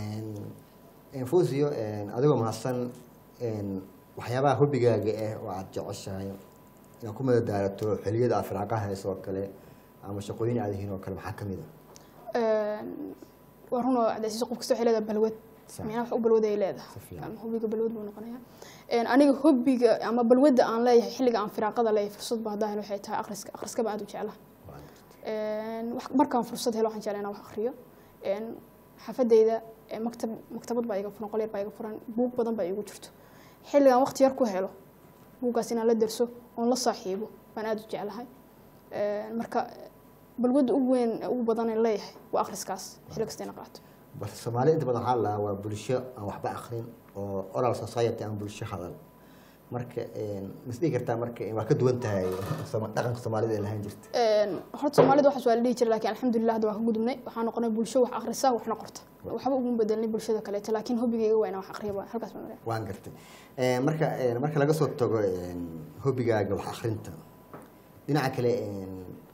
infusio adigoo mahadsan een, waxyaabaha hobigaaga ah oo aada jeceshahay inaad ku madadaalato xiliyada aad firaaqa hayso oo kale ama shaqooyin aad yihiin oo kale maxaa kamid ah Een, waa run oo cadaysiiso qof kasta waxay leedahay balwad Sax. micnaha wax u balwad ay Si leedahay fiican. ama hobiga balwad buu noqonayaa Een, aniga hobiga ama balwadda aan leeyahay xilliga aan firaaqada leeyahay fursad baa haddaan helo waxay tahay akhriska akhriska baan aad u jeclaha waan gartay Een, wax- markaan fursad helo waxaan jeclaa inaan wax akhriyo Een, xaafadayda ee maktab maktabad baa iga furan qolyar baa iga furan buug badan baa igu jirto xilligaan waqti yar ku helo buuggaas inaan la derso oon la saaxiibo baan aad u jeclahay Een, marka balwadda ugu weyn ee ugu badan aan leeyahay waa akhriskaas xilli kasta ina qaato balse soomaali inta badan waxaa lahaa waa bulsho aan waxba akrin oo oral society aan bulsho hadal marka masdhigi kartaa marka waa ka duwan tahay Sooma- dhaqanka soomaalida ee lahaan jirta Een, horta soomaalida waxaas waa la dhihi jiray laakiin alxamdulilah hadda waa ka gudubnay waxaa noqonay bulsho wax akhrisa waxna qorta waxba ugu bedelnay bulshada kaleeto laakiin hobigayga waa inaan wax akhriya baa halkaas baan leeyahay waan gartay Eh, marka eh, marka laga soo tago eh, hobigaaga wax akrinta dhinaca kale eh,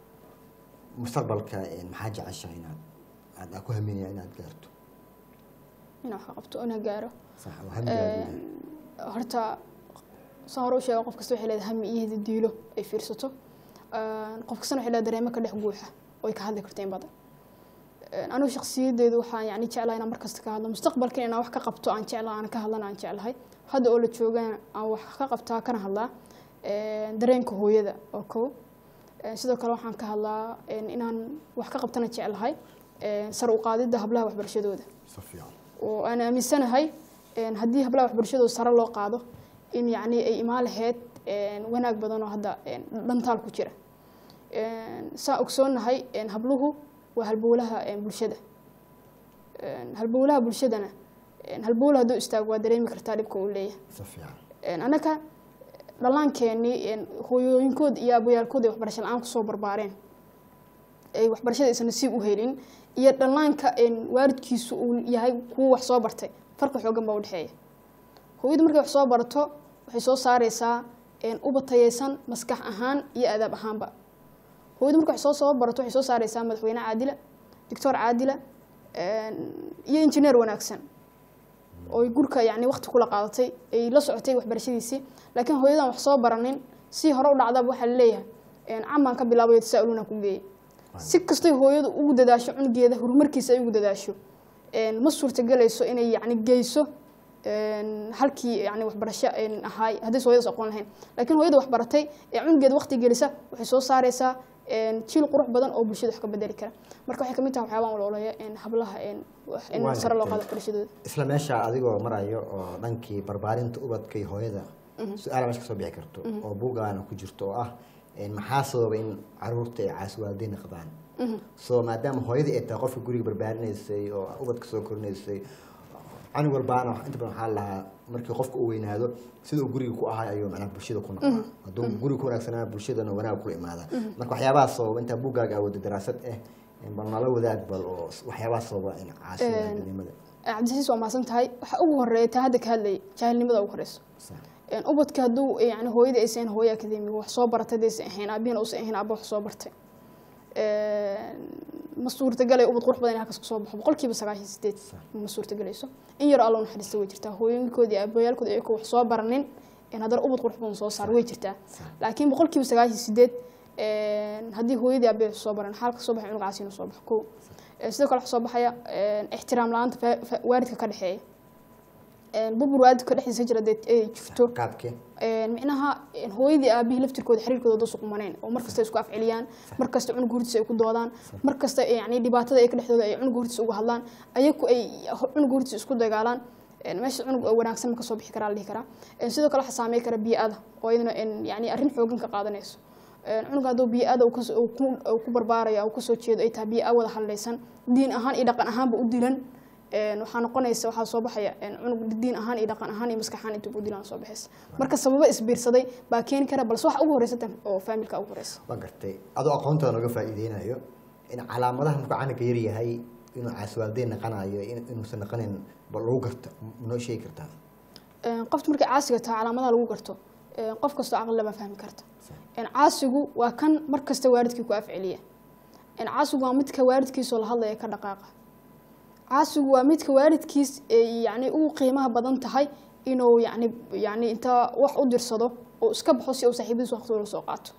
mustaqbalka eh, maxaa jeceshahay inaad aad aad ku haminaya inaad gaarto inaan wax ka qabto oo inaan gaaro sax waa hamigaaga Een, horta saan hore u sheega qof kasta waxay leedahay hami iyo hidadiilo ay fiirsato Een, qof kastana waxay leedahay dareemo ka dhex guuxa oo ay ka hadli karto in badan Een, anigu shakhsiyadeedu waxaan yani jeclahay inaan markasta ka hadlo mustaqbalkan inaan wax ka qabto aan jeclahay aan ka hadlana aan jeclahay hadda oo la joogana aan wax ka qabtaa kana hadlaa Een, dareenka hooyada oo kow Een, sidoo kale waxaan ka hadlaa een, inaan wax ka qabtana jeclahay Een, sare u qaadidda hablaha waxbarashadooda si fiican oo aan aaminsanahay een, haddii hablaha waxbarashadooda sare loo qaado in yacni ay imaan lahayd een, wanaag badan oo hadda een, dhantaal ku jira Een, saan ogsoonnahay een, habluhu waa halbowlaha een, bulshada Een, halbowlaha bulshadana een, halbowla hadduu istaago waa dareemi kartaa dhibka uu leeyahay si fiican Een, annaka dhallaankeenii een, hooyooyinkood iyo abayaalkood ay waxbarasho la-aan kusoo barbaareen ay waxbarashada aysan nasiib u helin iyo dhallaanka een, waalidkiisu uu yahay kuwa wax soo bartay farqi xoogan baa u dhexeeya hooyadu markay wax soo barato waxay soo saareysaa een, ubad tayeysan maskax ahaan iyo adaab ahaanba hooyadu markay wax soo soo barato waxay soo saareysaa madaxweyne caadila doctor caadila een, iyo injineer wanaagsan oo gurka yani waqti kula qaadatay ay la socotay waxbarashadiisii laakiin hooyadan wax soo baranin si hore u dhacdaba waxaa laleeyahay camaan ka bilaabay tasaauluna ku geeyay si kastay hooyadu ugu dadaasho cunugeeda horumarkiisa ay ugu dadaasho ma suurtagelayso inay yani geyso halkii yani waxbarasho ahaay haddaysa hooyadas aqoon lahayn laakiin hooyada waxbaratay ee cunugeeda waqti gelisa waxay soo saareysaa jiil qurux badan oo bulshada wax ka bedeli kara marka waxay kamid tahay waxyaabaan ololaya hablaha in sare loo qaado waxbarashadooda isla meesha adigoo marayo oo dhankii barbaarinta ubadka iyo hooyada su-aala meesha kasoo bixi karto oo buugaana ku jirto oo ah maxaa sababa in caruurta ay caasiwaalidiin noqdaan so maadaama hooyadii ay tahay qofka guriga barbaarinaysay oo ubadka soo korinaysay canug walbaana inta badan waxaa lahaa markii qofka uu weynaado sida uu guriga ku ahay ayuu macnaha bulshada ku noqdaa hadduu guriga ku wanaagsanaa bulshadana wanaag kula imaada marka waxyaabaha sababa intaa buuggaaga awooda daraasad ah bal nala wadaag bal oo waxyaabaha sababa in caasiwaalidinnimada cabdisiis waa maasan tahay waxa ugu horeeya taa hadda ka hadlayay jaahilnimada ugu horeyso ubadka hadduu yani hooyada aysan hooye akademiga wax soo baratay daysan ahayn aabihina uusan ahayn aaba wax soo bartay ma suurtagalay ubad qurux badan in halkaas kasoo baxo boqolkiiba sagaashan sideed ma suurtagalayso in yar allo naxariista way jirtaa hooyooyinkoodii aabayaalkoodi ayagoo wax soo baranin haddana ubad qurux badan soo saar way jirtaa laakiin boqolkiiba sagaashan sideed haddii hooyadii aabay wax soo baran xaalka soo baxay cunugaas inuu soo baxo kow sidoo kale waxa soo baxaya ixtiraam la-aanta waalidka ka dhexeeya bubur waalidka dhexdiisa jira dee ay jirto qaabkee micnaha hooyadii aabihii laftirkooda xiriirkooda doosa qumaneen oo markasta isku afceliyaan markasta cunug hurtiisa ay ku doodaan markasta yani dhibaatada ay ka dhexdooda ay cunug hurtiisa uga hadlaan ayaku ay cunug hurtiisa isku dagaalaan meesha cunug wanaagsan ma kasoo bixi karaa la dhihi karaa sidoo kale waxaa saameyn kara bii'ada oo iyadana yani arrin xoogan ka qaadanayso cunuga hadduu bii'ada ku barbaaraya uu kasoo jeedo ay tahay bii'a wada hadlaysan diin ahaan iyo dhaqan ahaanba u dilan waxaa noqonaysa waxaa soo baxaya cunug diin ahaan iyo dhaqan ahaan iyo maskax ahaan intuu u dilaan soo baxaysa marka sababo isbiirsaday baa keeni kara balse waxa ugu horeysa oo faamilka ugu horeysa waa gartay adoo aqoontada naga faa'iideynayo in calaamadaha markuu canuga yar yahay inuu caasiwaalideyn naqanayo inuusan naqanin bal lagu garto noo sheegi kartaa qofta markay caasiga tahay calaamadaha lagu garto qof kastoo caqli baa fahmi karta caasigu waa kan mar kasta waalidkii ku afceliya caasigu waa midka waalidkiisoo la hadlaya ka dhaqaaqa caasigu waa midka waalidkiis yani ugu qiimaha badan tahay inuu yani yani inta wax u dirsado oo iska baxo si uu saaxiibadiis waqti ula soo qaato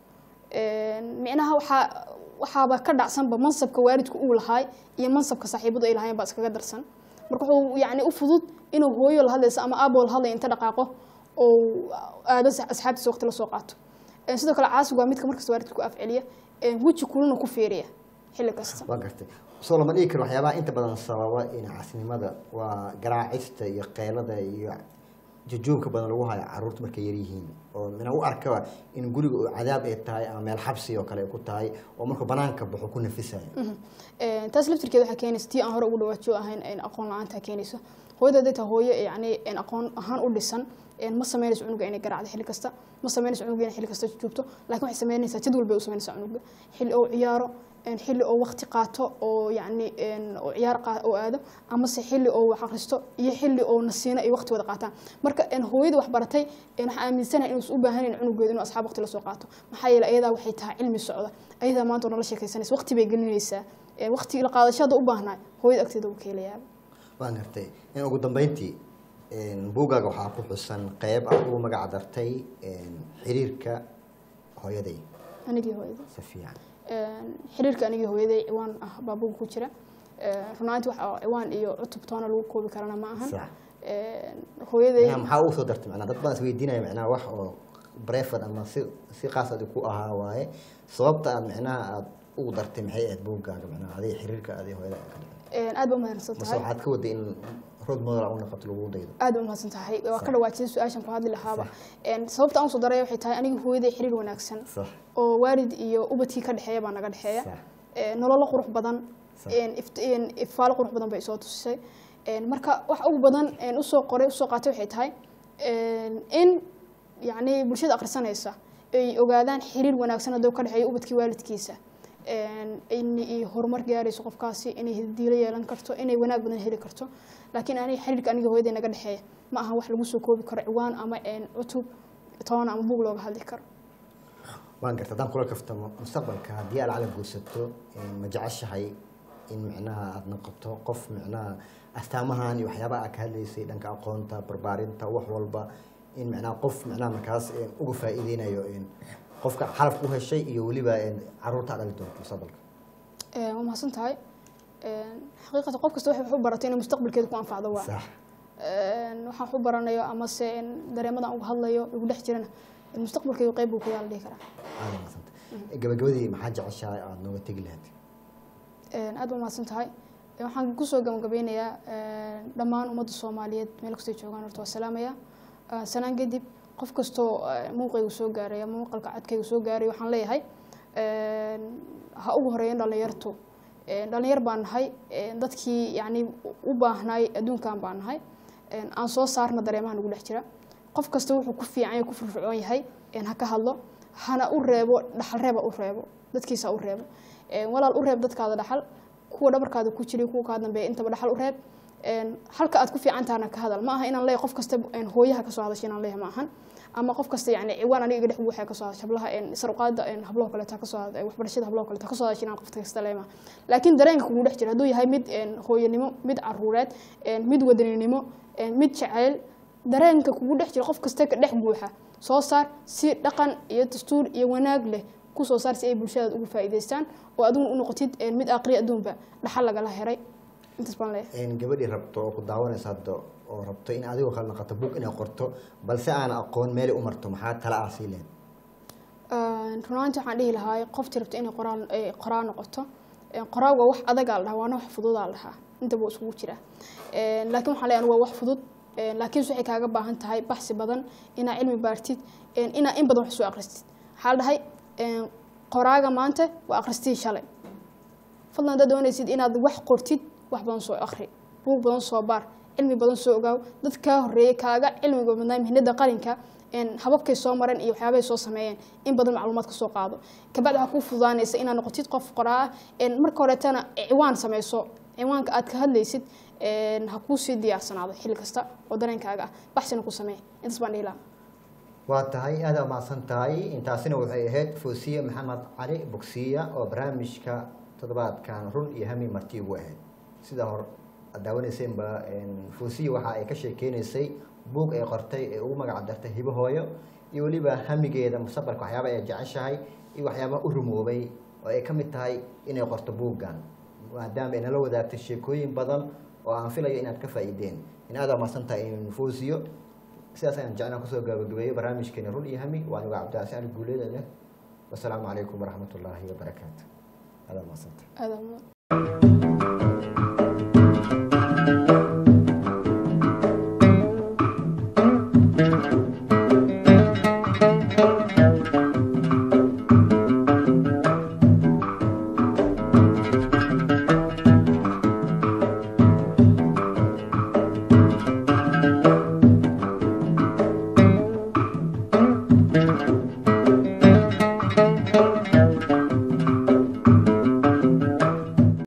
micnaha waxaa waxaaba ka dhacsanba mansabka waalidku uu lahaay iyo mansabka saaxiibadu ay lahaayeen baa iskaga darsan marka wuxuu yani u fudud inuu hooyo la hadlaysa ama aaboo la hadlaya inta dhaqaaqo oo aado asxaabtiisa waqti la soo qaato sidoo kale caasigu waa midka markasta waalidka ku afceliya weji kulana ku fiiriya xilli kasta waa gartay soo lama dhigi karo waxyaabaha inta badan sababa in caasnimada waa garaacista iyo qeylada iyo jajoogka badan lagu hayo caruurta markay yaryihiin oo mina u arkaba in guriga uu cadaab ay tahay ama meel xabsi oo kale ay ku tahay oo markuu banaanka baxo ku nafisayo taas laftirkeeda waxaa keenaysa tii aan hore ugu dhawaajo ahayn aqoon la-aanta keenaysa hooyada hadday tahay hooyo yani aqoon ahaan u dhisan ma sameynayso cunuga inay garaacdo xilli kasta ma sameynayso cunuga inay xilli kasta joogto laakiin waxay sameynaysaa jadwal bay u sameynaysaa cunuga xilli oo ciyaaro xilli oo waqti qaato oo yani oo ciyaar oo aado amase xilli oo wax akhristo iyo xilli oo nasiino ay waqti wada qaataan marka hooyada wax baratay waxaa aaminsanahay inuusan u baahanayn cunugeeda inuu asxaab waqti lasoo qaato maxaa yeelay ayadaa waxay tahay cilmi socda ayadaa maanta oo nala sheekaysanaysa waqti bay gelinaysaa waqti la qaadashada u baahnaa hooyada agteeda uu ka helayaaba waan gartay in ugu dambeyntii buuggaaga waxaa ku xusan qeyb aad ugu magac dartay xiriirka hooyaday anigii hooyada si fiican xiriirka anigii hooyaday ciwaan ah baa buga ku jira runaanti waxa ciwaan iyo cutub toona lagu koobi karana ma ahan sax hooyaday Macnaha maxaa ugu soo dartay macnaha dad badan is weydiinaya macnaha wax oo brevet ama si si qaas aad ku ahaa waaye sababta aad macnaha aad ugu dartay maxay ahayd buuggaaga macnaha adiga xiriirka adiga hooyada ka dhigay aad ba umahadsan mase tahay waxaad ka waday in road model u noqoto lagu daydo aad ba umahadsan tahay waa ka dhawaajiyay su-aashan ku hadli lahaaba sababta aan usoo daraya waxay tahay anigii hooyaday xiriir wanaagsan sax oo waalid iyo ubadkii ka dhexeeya baa naga dhexeeya sax nololo qurux badan Sax. ift- ifaalo qurux badan bay soo tusisay marka wax ugu badan usoo qoray usoo qaatay waxay tahay in yani bulshada akhrisanaysa ay ogaadaan xiriir wanaagsan hadduu ka dhexeeyo ubadkii waalidkiisa inay horumar gaarayso qofkaasi inay hadiilo yeelan karto inay wanaag badan heli karto laakiin aniga xiriirka aniga hooyaday naga dhexeeya ma aha wax lagu soo koobi karo ciwaan ama cutub toona ama buug looga hadli karo waan garta haddaan kula kaftamo mustaqbalka haddii aad lacala guursato ma jeceshahay in micnaha aada noqoto qof micnaha astaamahan iyo waxyaabaha aad ka hadlaysay dhanka aqoonta barbaarinta wax walba in micnaha qof micnaha markaas een, uga faa'iideynayo een, qofka xalaf u heshay iyo weliba een, caruurta aad dhali doonto mustaqbalka Een, waa mahadsan tahay Een, xaqiiqatan qof kasta waxay wax u baratay inay mustaqbalkeeda ku anfacdo waa sax Een, waxaan wax u baranayo amase een, dareemadan uga hadlayo igu dhex jirana een, mustaqbalkaygu qayb buu ka yaala dhihi karaa aada mahadsanta gabagabadii maxaa jeceshahay aada nooga tegi lahayd Een, aad baa mahadsan tahay Een, waxaan kusoo gabagabeynayaa een, dhammaan ummadda soomaaliyeed meel kastay joogaan horta waa salaamaya Een, sanaan kadib qof kastoo een, muuqaygu soo gaaray ama muuqalka codkaygu soo gaaray waxaan leeyahay een, ha ugu horeeyan dhalinyartu Een, dhalinyar baan nahay een, dadkii yacni u baahnay adduunkan baan nahay Een, aan soo saarna dareemaha nagu dhex jira qof kasta wuxuu ku fiican yahay ku firfircoon yahay een, ha ka hadlo hana u reebo dhaxal reeba u reebo dadkiisa ha u reebo Een, walaal u reeb dadkaada dhaxal kuwa dhabarkaada ku jiray kuwa kaa dambeeya intaba dhaxal u reeb Een, halka aad ku fiican tahana ka hadal ma aha inaan leeyahay qof kasta een, hooyaha kasoo hadasha inaan leeyahay ma ahan ama qof kasta yani ciwaan aniga iga dhex buuxaya kasoo hadasha hablaha een, saruqaada een, hablaha kaleeta kasoo hadasha waxbarashada hablaha kaleeta kasoo hadasha inaan qof kasta leeyahay ma aha. laakiin dareenka kugu dhex jira hadduu yahay mid een, hooyanimo mid caruureed een, mid wadaninimo een, mid jacayl dareenka kugu dhex jira qof kasta ka dhex buuxa soo saar si dhaqan iyo dastuur iyo wanaag leh ku soo saar si ay bulshadaada ugu faa'iidaystaan oo adiguna u noqotid een, mid aqri adduunba dhaxal lagala heray intaas baan leeyahay een gabadhii rabto oo ku daawanaysa hadda oo rabto in adigoo kale noqoto bug inay qorto balse aan aqoon meelay u marto maxaa tala ah sii leen Een, runaantii waxaan dhihi lahaa qoftii rabto inay qoraan ay qoraa noqoto Een, qoraa waa wax adagaa la dhahaa waana wax fududaa la dhahaa intaba waa isugu jira Een, laakiin waxaan leeyahay waa wax fudud Een, laakiin waxay kaaga baahan tahay baxsi badan inaa cilmi baartid Een, inaa in badan wax soo akhristid waxaa la dhahay een, qoraaga maanta waa akhristii shalay fadlan haddaad doonaysid inaad wax qortid wax badan soo akhri buug badan soo baar cilmi badan soo ogaaw dad kaa horeeyay kaaga cilmiga badnaa mihnada qalinka een, hababkay soo mareen iyo waxyaabahay soo sameeyeen in badan macluumaad ka soo qaado kabacdi waxaa kuu fududaanaysa inaad noqotid qof qoraa ah een, marka horeetana ciwaan sameyso ciwaanka aad ka hadlaysid een, ha kuu sii diyaarsanaado xilli kasta oo dareenkaaga ah baxsina ku samee intaas baan dhihi lahaa waa tahay aada umahadsan tahay intaasina waxay ahayd foosiye maxamed cali bogsiya oo barnaamijka toddobaadkan run iyo hami marti ugu ahayd sida hor aad daawaneyseenba foosiye waxa ay ka sheekeynaysay buug ay qortay ee ugu magac dartay hibo hooyo iyo weliba hamigeeda mustaqbalka waxyaaba ay jeceshahay iyo waxyaabaha u rumoobay oo ay ka mid tahay inay qorto buuggan maadaama ay nala wadaagtay sheekooyin badan oo aan filayo inaad ka faa'iideen in aada umahadsan tahay foosiyo sidaas ayaan jeclaan kusoo gabagabeeyo barnaamijkeena run iyo hami waa anigu cabdicaasi ali guuleeda leh wasalaamu calaykum waraxmat ullaahi wabarakaatu adaa mahadsanta aada